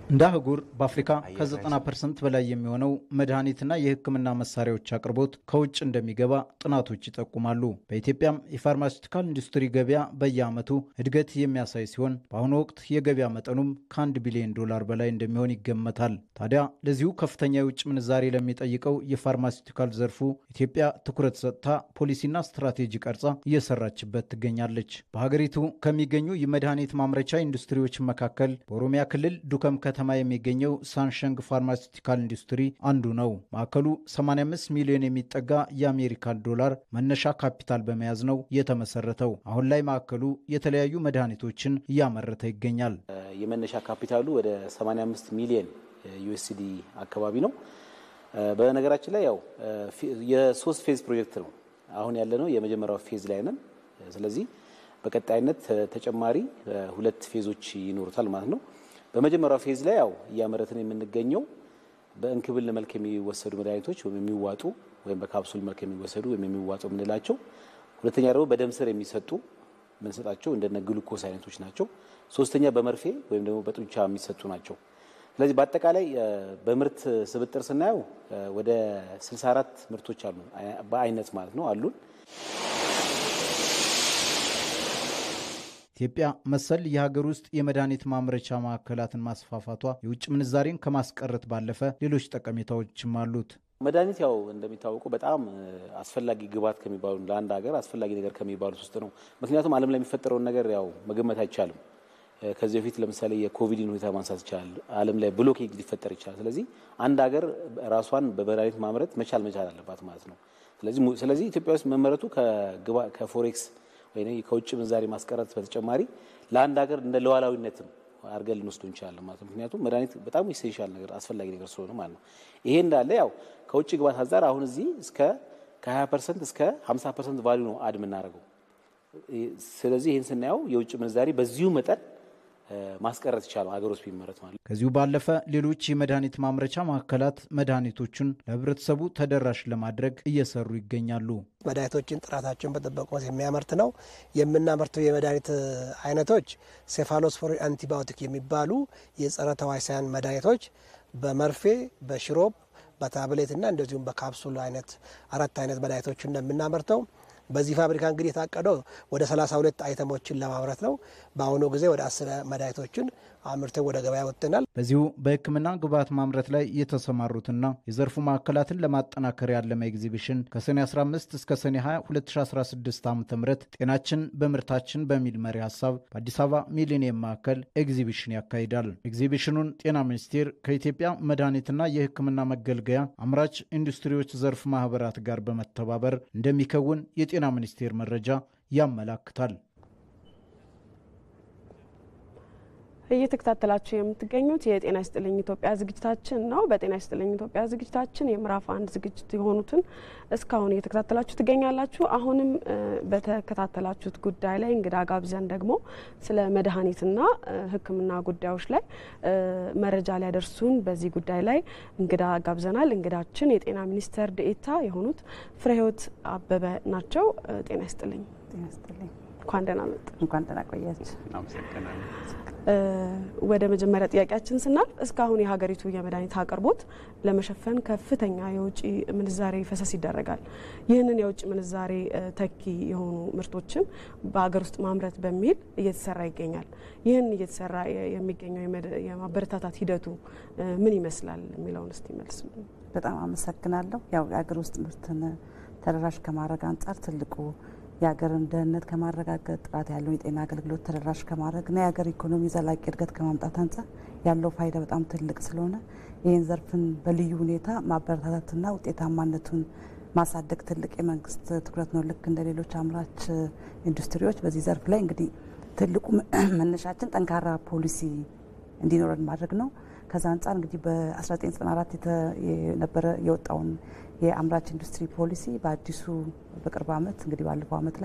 እንደ አህጉር በአፍሪካ ከ90 ፐርሰንት በላይ የሚሆነው መድኃኒትና የሕክምና መሳሪያዎች አቅርቦት ከውጭ እንደሚገባ ጥናቶች ይጠቁማሉ። በኢትዮጵያም የፋርማሲውቲካል ኢንዱስትሪ ገበያ በየዓመቱ እድገት የሚያሳይ ሲሆን በአሁኑ ወቅት የገበያ መጠኑም ከአንድ ቢሊዮን ዶላር በላይ እንደሚሆን ይገመታል። ታዲያ ለዚሁ ከፍተኛ የውጭ ምንዛሬ ለሚጠይቀው የፋርማሲውቲካል ዘርፉ ኢትዮጵያ ትኩረት ሰጥታ ፖሊሲና ስትራቴጂ ቀርጻ እየሰራችበት ትገኛለች። በሀገሪቱ ከሚገኙ የመድኃኒት ማምረቻ ኢንዱስትሪዎች መካከል በኦሮሚያ ክልል ዱከም ከተማ የሚገኘው ሳንሸንግ ፋርማሲውቲካል ኢንዱስትሪ አንዱ ነው። ማዕከሉ 85 ሚሊዮን የሚጠጋ የአሜሪካን ዶላር መነሻ ካፒታል በመያዝ ነው የተመሰረተው። አሁን ላይ ማዕከሉ የተለያዩ መድኃኒቶችን እያመረተ ይገኛል። የመነሻ ካፒታሉ ወደ 85 ሚሊዮን ዩኤስዲ አካባቢ ነው። በነገራችን ላይ ያው የሶስት ፌዝ ፕሮጀክት ነው። አሁን ያለነው የመጀመሪያው ፌዝ ላይ ነን። ስለዚህ በቀጣይነት ተጨማሪ ሁለት ፌዞች ይኖሩታል ማለት ነው። በመጀመሪያው ፌዝ ላይ ያው እያመረትን የምንገኘው በእንክብል መልክ የሚወሰዱ መድኃኒቶች ወይም የሚዋጡ ወይም በካፕሱል መልክ የሚወሰዱ ወይም የሚዋጡ የምንላቸው፣ ሁለተኛ ደግሞ በደም ስር የሚሰጡ የምንሰጣቸው እንደነ ግሉኮስ አይነቶች ናቸው። ሶስተኛ በመርፌ ወይም ደግሞ በጡንቻ የሚሰጡ ናቸው። ስለዚህ በአጠቃላይ በምርት ስብጥር ስናየው ወደ 64 ምርቶች አሉ በአይነት ማለት ነው አሉን። ኢትዮጵያ መሰል የሀገር ውስጥ የመድኃኒት ማምረቻ ማዕከላትን ማስፋፋቷ የውጭ ምንዛሬን ከማስቀረት ባለፈ ሌሎች ጠቀሜታዎችም አሉት። መድኃኒት ያው እንደሚታወቀው በጣም አስፈላጊ ግብዓት ከሚባሉ ለአንድ ሀገር አስፈላጊ ነገር ከሚባሉት ውስጥ ነው። ምክንያቱም ዓለም ላይ የሚፈጠረውን ነገር ያው መገመት አይቻልም። ከዚህ በፊት ለምሳሌ የኮቪድን ሁኔታ ማንሳት ይቻላል። ዓለም ላይ ብሎኬጅ ሊፈጠር ይችላል። ስለዚህ አንድ ሀገር ራሷን በመድኃኒት ማምረት መቻል መቻል አለባት ማለት ነው። ስለዚህ ኢትዮጵያ ውስጥ መመረቱ ከፎሬክስ ወይ ከውጭ ምንዛሬ ማስቀረት በተጨማሪ ለአንድ ሀገር እንደ ሉዓላዊነትም አድርገን ልንወስዱ እንችላለን ማለት ነው። ምክንያቱም መድኃኒት በጣም ኢሴንሻል ነገር አስፈላጊ ነገር ስለሆነ ማለት ነው። ይሄ እንዳለ ያው ከውጭ ግባት አንጻር አሁን እዚህ እስከ ከ20 ፐርሰንት እስከ 50 ፐርሰንት ቫሊዩ ነው አድ የምናደርገው። ስለዚህ ይህን ስናየው የውጭ ምንዛሬ በዚሁ መጠን ማስቀረት ይቻላል ሀገር ውስጥ ቢመረት ማለት። ከዚሁ ባለፈ ሌሎች የመድኃኒት ማምረቻ ማዕከላት መድኃኒቶቹን ለሕብረተሰቡ ተደራሽ ለማድረግ እየሰሩ ይገኛሉ። መድኃኒቶችን ጥራታቸውን በጠበቁ የሚያመርት ነው። የምናመርተው የመድኃኒት አይነቶች ሴፋሎስፖሪን አንቲባዮቲክ የሚባሉ የጸረ ተዋሲያን መድኃኒቶች በመርፌ በሽሮፕ በታብሌትና እንደዚሁም በካፕሱል አይነት አራት አይነት መድኃኒቶችን እንደምናመርተው በዚህ ፋብሪካ እንግዲህ የታቀደው ወደ 32 አይተሞችን ለማምረት ነው። በአሁኑ ጊዜ ወደ አስር መድኃኒቶችን አምርተው ወደ ገበያ ወጥተናል። በዚሁ በሕክምና ግብዓት ማምረት ላይ የተሰማሩትና የዘርፉ ማዕከላትን ለማጠናከር ያለመ ኤግዚቢሽን ከሰኔ 15 እስከ ሰኔ 20 2016 ዓ ም ጤናችን በምርታችን በሚል መሪ ሀሳብ በአዲስ አበባ ሚሊኒየም ማዕከል ኤግዚቢሽን ያካሂዳል። ኤግዚቢሽኑን ጤና ሚኒስቴር ከኢትዮጵያ መድኃኒትና የሕክምና መገልገያ አምራች ኢንዱስትሪዎች ዘርፍ ማህበራት ጋር በመተባበር እንደሚከውን የጤና ሚኒስቴር መረጃ ያመላክታል። እየተከታተላችሁ የምትገኙት የጤና ይስጥልኝ ኢትዮጵያ ዝግጅታችን ነው። በጤና ይስጥልኝ ኢትዮጵያ ዝግጅታችን የምዕራፍ አንድ ዝግጅት የሆኑትን እስካሁን እየተከታተላችሁ ትገኛላችሁ። አሁንም በተከታተላችሁት ጉዳይ ላይ እንግዳ ጋብዘን ደግሞ ስለ መድኃኒትና ሕክምና ጉዳዮች ላይ መረጃ ሊያደርሱን በዚህ ጉዳይ ላይ እንግዳ ጋብዘናል። እንግዳችን የጤና ሚኒስቴር ዴኤታ የሆኑት ፍሬህይወት አበበ ናቸው። ጤና ይስጥልኝ። እንኳን ደህና መጡ። እንኳን ደህና ቆያችሁ። ወደ መጀመሪያ ጥያቄያችን ስናልፍ እስካሁን የሀገሪቱ የመድኃኒት አቅርቦት ለመሸፈን ከፍተኛ የውጭ ምንዛሬ ፈሰስ ይደረጋል። ይህንን የውጭ ምንዛሬ ተኪ የሆኑ ምርቶችን በሀገር ውስጥ ማምረት በሚል እየተሰራ ይገኛል። ይህን እየተሰራ የሚገኘው የማበረታታት ሂደቱ ምን ይመስላል የሚለውን እስቲ መልስ። በጣም አመሰግናለሁ። ያው የሀገር ውስጥ ምርትን ተደራሽ ከማድረግ አንጻር ትልቁ የሀገርን ደህንነት ከማረጋገጥ ጥራት ያለውን የጤና አገልግሎት ተደራሽ ከማድረግና የሀገር ኢኮኖሚ ዘላቂ እድገት ከማምጣት አንጻር ያለው ፋይዳ በጣም ትልቅ ስለሆነ ይህን ዘርፍን በልዩ ሁኔታ ማበረታታትና ውጤታማነቱን ማሳደግ ትልቅ የመንግስት ትኩረት ነው። ልክ እንደ ሌሎች አምራች ኢንዱስትሪዎች በዚህ ዘርፍ ላይ እንግዲህ ትልቁ መነሻችን ጠንካራ ፖሊሲ እንዲኖረን ማድረግ ነው። ከዛ አንጻር እንግዲህ በ1994 የነበረ የወጣውን የአምራች ኢንዱስትሪ ፖሊሲ በአዲሱ በቅርብ ዓመት እንግዲህ ባለፈው ዓመት ላይ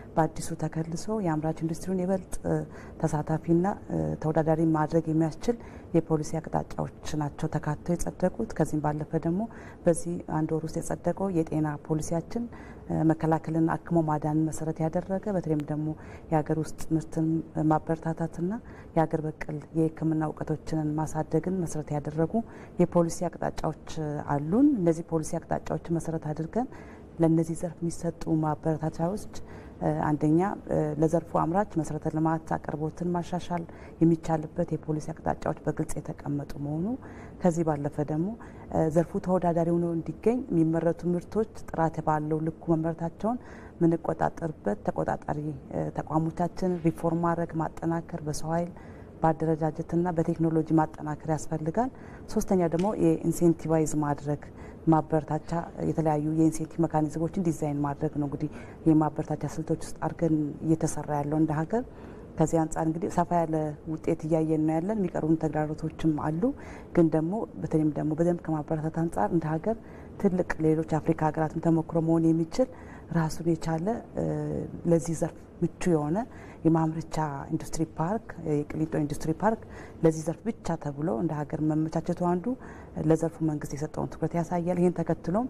በአዲሱ ተከልሶ የአምራች ኢንዱስትሪውን ይበልጥ ተሳታፊና ተወዳዳሪ ማድረግ የሚያስችል የፖሊሲ አቅጣጫዎች ናቸው ተካተው የጸደቁት። ከዚህም ባለፈ ደግሞ በዚህ አንድ ወር ውስጥ የጸደቀው የጤና ፖሊሲያችን መከላከልና አክሞ ማዳንን መሰረት ያደረገ በተለይም ደግሞ የሀገር ውስጥ ምርትን ማበረታታትና የሀገር በቀል የሕክምና እውቀቶችን ማሳደግን መሰረት ያደረጉ የፖሊሲ አቅጣጫዎች አሉን። እነዚህ ፖሊሲ አቅጣጫዎችን መሰረት አድርገን ለእነዚህ ዘርፍ የሚሰጡ ማበረታቻዎች አንደኛ ለዘርፉ አምራች መሰረተ ልማት አቅርቦትን ማሻሻል የሚቻልበት የፖሊሲ አቅጣጫዎች በግልጽ የተቀመጡ መሆኑ ከዚህ ባለፈ ደግሞ ዘርፉ ተወዳዳሪ ሆኖ እንዲገኝ የሚመረቱ ምርቶች ጥራት ባለው ልኩ መመረታቸውን ምንቆጣጠርበት ተቆጣጣሪ ተቋሞቻችን ሪፎርም ማድረግ ማጠናከር በሰው ኃይል በአደረጃጀትና በቴክኖሎጂ ማጠናከር ያስፈልጋል። ሶስተኛ ደግሞ የኢንሴንቲቫይዝ ማድረግ ማበረታቻ የተለያዩ የኢንሴንቲቭ መካኒዝሞችን ዲዛይን ማድረግ ነው። እንግዲህ የማበረታቻ ስልቶች ውስጥ አድርገን እየተሰራ ያለው እንደ ሀገር። ከዚህ አንጻር እንግዲህ ሰፋ ያለ ውጤት እያየን ነው ያለን። የሚቀሩን ተግዳሮቶችም አሉ። ግን ደግሞ በተለይም ደግሞ በደንብ ከማበረታት አንጻር እንደ ሀገር ትልቅ ሌሎች አፍሪካ ሀገራትም ተሞክሮ መሆን የሚችል ራሱን የቻለ ለዚህ ዘርፍ ምቹ የሆነ የማምረቻ ኢንዱስትሪ ፓርክ የቅሊንጦ ኢንዱስትሪ ፓርክ ለዚህ ዘርፍ ብቻ ተብሎ እንደ ሀገር መመቻቸቱ አንዱ ለዘርፉ መንግስት የሰጠውን ትኩረት ያሳያል። ይህን ተከትሎም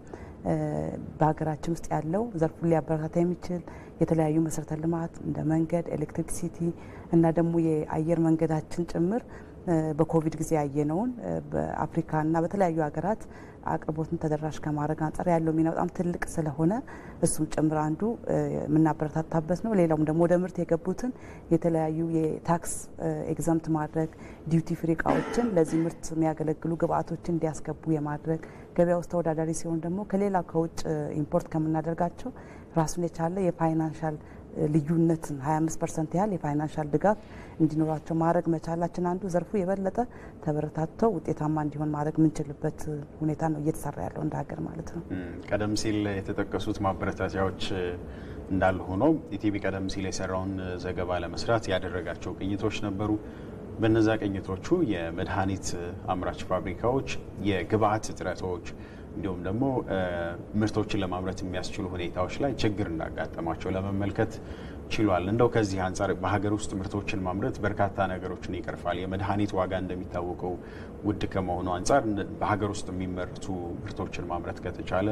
በሀገራችን ውስጥ ያለው ዘርፉን ሊያበረታታ የሚችል የተለያዩ መሰረተ ልማት እንደ መንገድ፣ ኤሌክትሪክሲቲ እና ደግሞ የአየር መንገዳችን ጭምር በኮቪድ ጊዜ ያየነውን በአፍሪካና በተለያዩ ሀገራት አቅርቦትን ተደራሽ ከማድረግ አንጻር ያለው ሚና በጣም ትልቅ ስለሆነ እሱም ጭምር አንዱ የምናበረታታበት ነው። ሌላውም ደግሞ ወደ ምርት የገቡትን የተለያዩ የታክስ ኤግዛምት ማድረግ ዲዩቲ ፍሪ እቃዎችን ለዚህ ምርት የሚያገለግሉ ግብአቶችን እንዲያስገቡ የማድረግ ገበያ ውስጥ ተወዳዳሪ ሲሆን ደግሞ ከሌላ ከውጭ ኢምፖርት ከምናደርጋቸው ራሱን የቻለ የፋይናንሻል ልዩነትን 25 ፐርሰንት ያህል የፋይናንሻል ድጋፍ እንዲኖራቸው ማድረግ መቻላችን አንዱ ዘርፉ የበለጠ ተበረታተው ውጤታማ እንዲሆን ማድረግ የምንችልበት ሁኔታ ነው እየተሰራ ያለው እንደ ሀገር ማለት ነው። ቀደም ሲል የተጠቀሱት ማበረታቻዎች እንዳሉ ሆነው ኢቲቪ ቀደም ሲል የሰራውን ዘገባ ለመስራት ያደረጋቸው ቅኝቶች ነበሩ። በነዛ ቅኝቶቹ የመድኃኒት አምራች ፋብሪካዎች የግብአት እጥረቶች እንዲሁም ደግሞ ምርቶችን ለማምረት የሚያስችሉ ሁኔታዎች ላይ ችግር እንዳጋጠማቸው ለመመልከት ችሏል። እንደው ከዚህ አንጻር በሀገር ውስጥ ምርቶችን ማምረት በርካታ ነገሮችን ይቀርፋል። የመድኃኒት ዋጋ እንደሚታወቀው ውድ ከመሆኑ አንጻር በሀገር ውስጥ የሚመረቱ ምርቶችን ማምረት ከተቻለ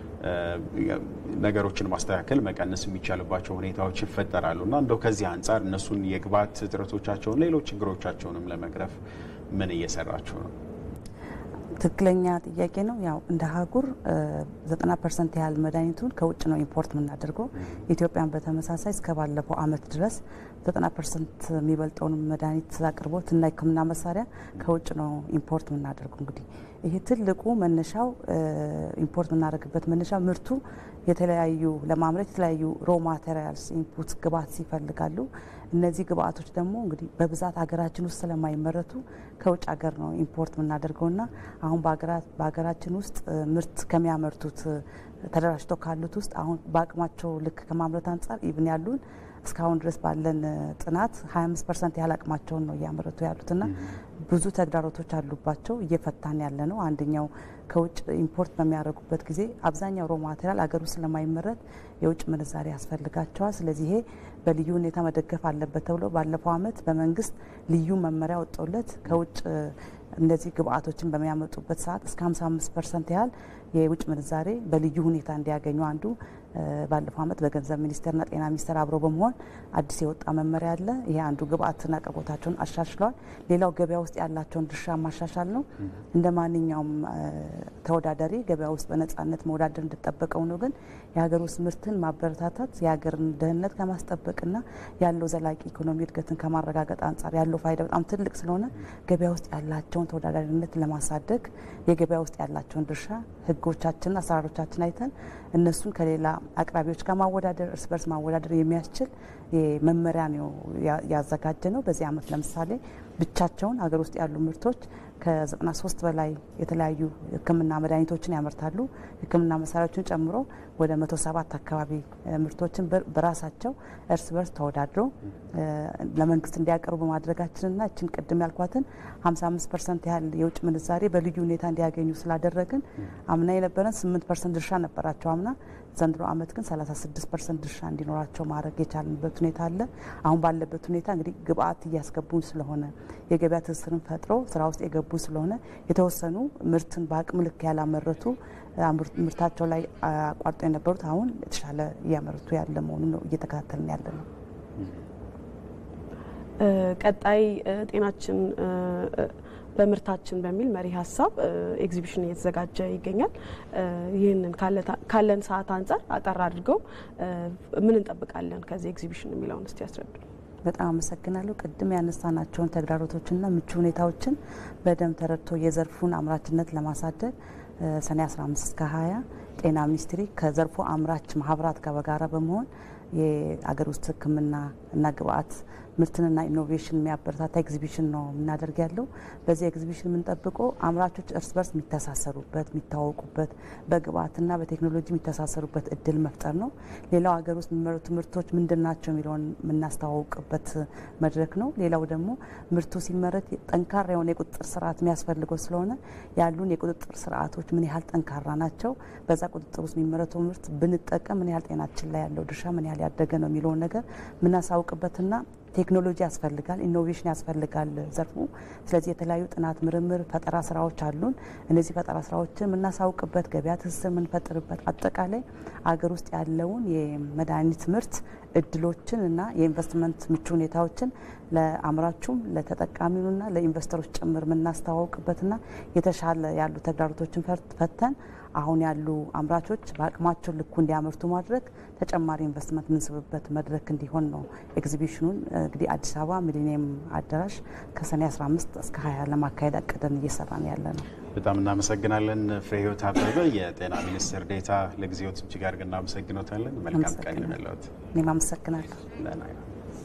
ነገሮችን ማስተካከል፣ መቀነስ የሚቻልባቸው ሁኔታዎች ይፈጠራሉ እና እንደው ከዚህ አንጻር እነሱን የግብዓት እጥረቶቻቸውን፣ ሌሎች ችግሮቻቸውንም ለመቅረፍ ምን እየሰራችሁ ነው? ትክክለኛ ጥያቄ ነው። ያው እንደ አህጉር ዘጠና ፐርሰንት ያህል መድኃኒቱን ከውጭ ነው ኢምፖርት የምናደርገው። ኢትዮጵያን በተመሳሳይ እስከ ባለፈው አመት ድረስ ዘጠና ፐርሰንት የሚበልጠውን መድኃኒት አቅርቦት እና ሕክምና መሳሪያ ከውጭ ነው ኢምፖርት የምናደርገው። እንግዲህ ይሄ ትልቁ መነሻው ኢምፖርት የምናደርግበት መነሻ ምርቱ የተለያዩ ለማምረት የተለያዩ ሮ ማቴሪያልስ ኢንፑት ግብአት ይፈልጋሉ። እነዚህ ግብአቶች ደግሞ እንግዲህ በብዛት ሀገራችን ውስጥ ስለማይመረቱ ከውጭ ሀገር ነው ኢምፖርት የምናደርገውና አሁን በሀገራችን ውስጥ ምርት ከሚያመርቱት ተደራጅተው ካሉት ውስጥ አሁን በአቅማቸው ልክ ከማምረት አንጻር ኢቭን ያሉን እስካሁን ድረስ ባለን ጥናት 25 ፐርሰንት ያህል አቅማቸውን ነው እያመረቱ ያሉትና ብዙ ተግዳሮቶች አሉባቸው። እየፈታን ያለ ነው። አንደኛው ከውጭ ኢምፖርት በሚያደርጉበት ጊዜ አብዛኛው ሮ ማቴሪያል አገር ውስጥ ስለማይመረት የውጭ ምንዛሪ ያስፈልጋቸዋል። ስለዚህ ይሄ በልዩ ሁኔታ መደገፍ አለበት ተብሎ ባለፈው ዓመት በመንግስት ልዩ መመሪያ ወጥቶለት ከውጭ እነዚህ ግብአቶችን በሚያመጡበት ሰዓት እስከ 55 ፐርሰንት ያህል የውጭ ምንዛሬ በልዩ ሁኔታ እንዲያገኙ አንዱ ባለፈው ዓመት በገንዘብ ሚኒስቴርና ጤና ሚኒስቴር አብረው በመሆን አዲስ የወጣ መመሪያ አለ። ይሄ አንዱ ግብአትና አቅርቦታቸውን አሻሽለዋል። ሌላው ገበያ ውስጥ ያላቸውን ድርሻ ማሻሻል ነው። እንደ ማንኛውም ተወዳዳሪ ገበያ ውስጥ በነጻነት መወዳደር እንደጠበቀው ነው። ግን የሀገር ውስጥ ምርትን ማበረታታት የሀገርን ደህንነት ከማስጠበቅና ያለው ዘላቂ ኢኮኖሚ እድገትን ከማረጋገጥ አንጻር ያለው ፋይዳ በጣም ትልቅ ስለሆነ ገበያ ውስጥ ያላቸውን ተወዳዳሪነት ለማሳደግ የገበያ ውስጥ ያላቸውን ድርሻ ህጎቻችንና አሰራሮቻችን አይተን እነሱን ከሌላ አቅራቢዎች ጋር ማወዳደር እርስ በርስ ማወዳደር የሚያስችል መመሪያ ነው ያዘጋጀ ነው። በዚህ ዓመት ለምሳሌ ብቻቸውን ሀገር ውስጥ ያሉ ምርቶች ከ93 በላይ የተለያዩ ሕክምና መድኃኒቶችን ያመርታሉ። ሕክምና መሳሪያዎችን ጨምሮ ወደ 107 አካባቢ ምርቶችን በራሳቸው እርስ በርስ ተወዳድረው ለመንግስት እንዲያቀርቡ በማድረጋችንና እችን ቅድም ያልኳትን 55 ፐርሰንት ያህል የውጭ ምንዛሬ በልዩ ሁኔታ እንዲያገኙ ስላደረግን አምና የነበረን 8 ፐርሰንት ድርሻ ነበራቸው አምና ዘንድሮ ዓመት ግን 36 ፐርሰንት ድርሻ እንዲኖራቸው ማድረግ የቻልንበት ሁኔታ አለ። አሁን ባለበት ሁኔታ እንግዲህ ግብአት እያስገቡ ስለሆነ የገበያ ትስስርን ፈጥሮ ስራ ውስጥ የገቡ ስለሆነ የተወሰኑ ምርትን በአቅም ልክ ያላመረቱ ምርታቸው ላይ አቋርጦ የነበሩት አሁን የተሻለ እያመረቱ ያለ መሆኑን ነው እየተከታተልን ያለ ነው። ቀጣይ ጤናችን በምርታችን በሚል መሪ ሀሳብ ኤግዚቢሽን እየተዘጋጀ ይገኛል። ይህንን ካለን ሰዓት አንጻር አጠር አድርገው ምን እንጠብቃለን ከዚህ ኤግዚቢሽን የሚለውን እስቲ ያስረዱ። በጣም አመሰግናለሁ። ቅድም ያነሳናቸውን ተግዳሮቶችና ምቹ ሁኔታዎችን በደንብ ተረድቶ የዘርፉን አምራችነት ለማሳደግ ሰኔ 15 እስከ 20 ጤና ሚኒስቴር ከዘርፉ አምራች ማህበራት ጋር በጋራ በመሆን የአገር ውስጥ ሕክምና እና ግብአት ምርትንና ኢኖቬሽን የሚያበረታታ ኤግዚቢሽን ነው የምናደርግ ያለው። በዚህ ኤግዚቢሽን የምንጠብቀው አምራቾች እርስ በርስ የሚተሳሰሩበት የሚታወቁበት፣ በግብአትና በቴክኖሎጂ የሚተሳሰሩበት እድል መፍጠር ነው። ሌላው ሀገር ውስጥ የሚመረቱ ምርቶች ምንድን ናቸው የሚለውን የምናስተዋውቅበት መድረክ ነው። ሌላው ደግሞ ምርቱ ሲመረት ጠንካራ የሆነ የቁጥጥር ስርዓት የሚያስፈልገው ስለሆነ ያሉን የቁጥጥር ስርዓቶች ምን ያህል ጠንካራ ናቸው፣ በዛ ቁጥጥር ውስጥ የሚመረተው ምርት ብንጠቀም ምን ያህል ጤናችን ላይ ያለው ድርሻ ምን ያህል ያደገ ነው የሚለውን ነገር የምናሳውቅበትና ቴክኖሎጂ ያስፈልጋል፣ ኢኖቬሽን ያስፈልጋል ዘርፉ። ስለዚህ የተለያዩ ጥናት፣ ምርምር፣ ፈጠራ ስራዎች አሉን። እነዚህ ፈጠራ ስራዎችን የምናሳውቅበት፣ ገበያ ትስስር የምንፈጥርበት፣ አጠቃላይ አገር ውስጥ ያለውን የመድኃኒት ምርት እድሎችን እና የኢንቨስትመንት ምቹ ሁኔታዎችን ለአምራቹም ለተጠቃሚውና ለኢንቨስተሮች ጭምር የምናስተዋውቅበትና የተሻለ ያሉ ተግዳሮቶችን ፈተን አሁን ያሉ አምራቾች በአቅማቸው ልኩ እንዲያመርቱ ማድረግ ተጨማሪ ኢንቨስትመንት የምንስብበት መድረክ እንዲሆን ነው። ኤግዚቢሽኑን እንግዲህ አዲስ አበባ ሚሊኒየም አዳራሽ ከሰኔ 15 እስከ 20 ለማካሄድ አቅደን እየሰራን ያለ ነው። በጣም እናመሰግናለን። ፍሬህይወት አበበ የጤና ሚኒስትር ዴኤታ፣ ለጊዜዎት እጅግ አድርገን እናመሰግኖታለን። መልካም ቀን ይሁንልዎት። እኔም አመሰግናለሁ።